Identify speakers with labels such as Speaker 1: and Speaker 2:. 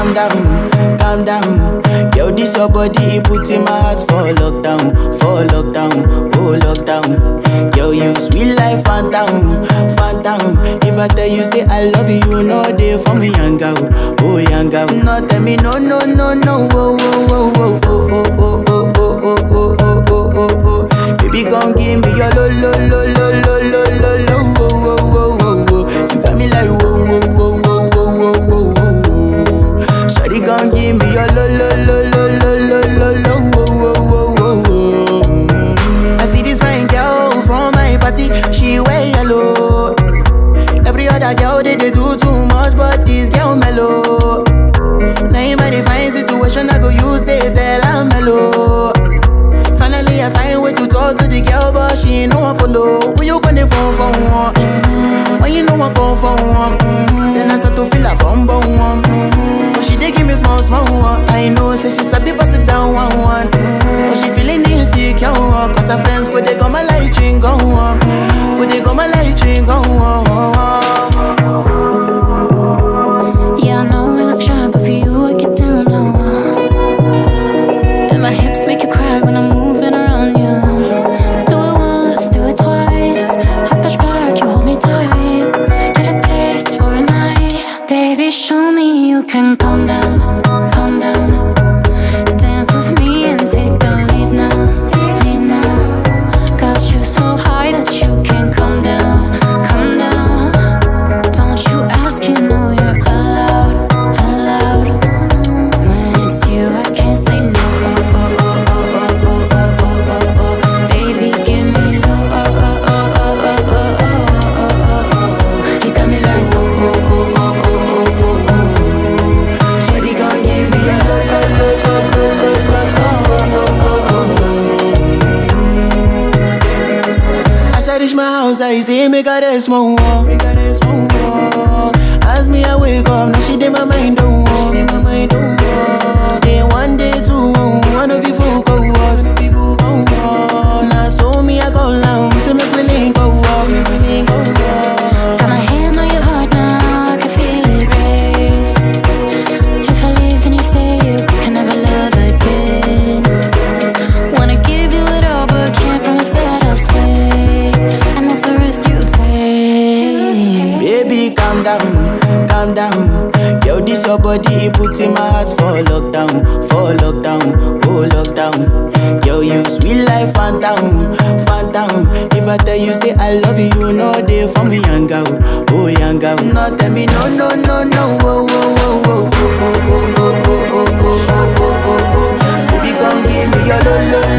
Speaker 1: calm down, calm down. Yo, this your body, it put in my heart for lockdown, for lockdown, oh lockdown. Yo, you sweet life, phantom, phantom. If I tell you say I love you, you know they for me young girl, oh young girl. No tell me no, no, no, no, oh, oh, oh, oh, oh, oh, oh, oh, oh, oh, oh, oh, oh, oh, oh. Baby, gon' give me your lo, lo, lo, lo, lo, lo, lo, lo, oh, oh, oh, oh, oh. You got me like whoa, whoa, whoa, whoa, whoa, whoa, whoa, whoa. Shawty gon' give me your lo, lo, lo, lo, lo, lo, lo, lo, oh, oh, oh, oh, oh. Mm. I see this fine girl from my party, she wear yellow. Every other girl they, they do too much, but this girl mellow. Now in my divine situation, I go use they tell I'm mellow. Finally, I find way to talk to the girl, but she ain't no one follow. Who you gonna phone for one? Mm-hmm. When you know I come for one, mm-hmm. then I start to feel a bum bum one. Mm-hmm. But she dey give me small small one. I know, say she sabi pass it down one one. Mm-hmm. But she feeling insecure, one. cause her friends go they go my light ring go on, go they go my light ring go on.
Speaker 2: Yeah, I know we look shy, but for you I get down low. And my hips make you cry when I'm moving around you. Do it once, do it twice. I push back, you hold me tight. Get a taste for a night, baby. Show me you can calm down, calm down. Dance with me and take the lead now, lead now. Got you so high that you can't come down, come down. Don't you ask, you know you're allowed, allowed. When it's you, I can't say no. Oh, oh, oh, oh, oh, oh, oh, oh, oh, oh. Baby, give me low. Oh, oh, oh, oh, oh, oh, oh, oh, oh. You got me like oh, oh, oh, oh, oh, oh, oh, oh.
Speaker 1: Shawty gon' give me a lo lo lo lo lo lo lo oh oh oh oh. As I reach my house, I see me got a small wall, me got a small wall. As me I wake up, now she did my mind don't walk, my mind don't walk. Then one day two, one of you folk go was, people go was. Now so me I go down, see me willing go walk, me willing go walk.
Speaker 2: Got my hand on your heart now, I can feel it race. If I leave, then you say you can never love again. Wanna give you it all, but can't promise that I'll stay. And that's the risk you take.
Speaker 1: Baby, calm down, calm down. Yo, this your body, it put in my heart for lockdown, for lockdown, oh lockdown. Yo, you sweet life, phantom, phantom. If I tell you say I love you, you know they for me young girl, oh young girl. No, tell me no, no, no, no, oh, oh, oh, oh, oh, oh, oh, oh, oh, oh, oh, oh, oh, oh. Baby, come give me your lo, lo,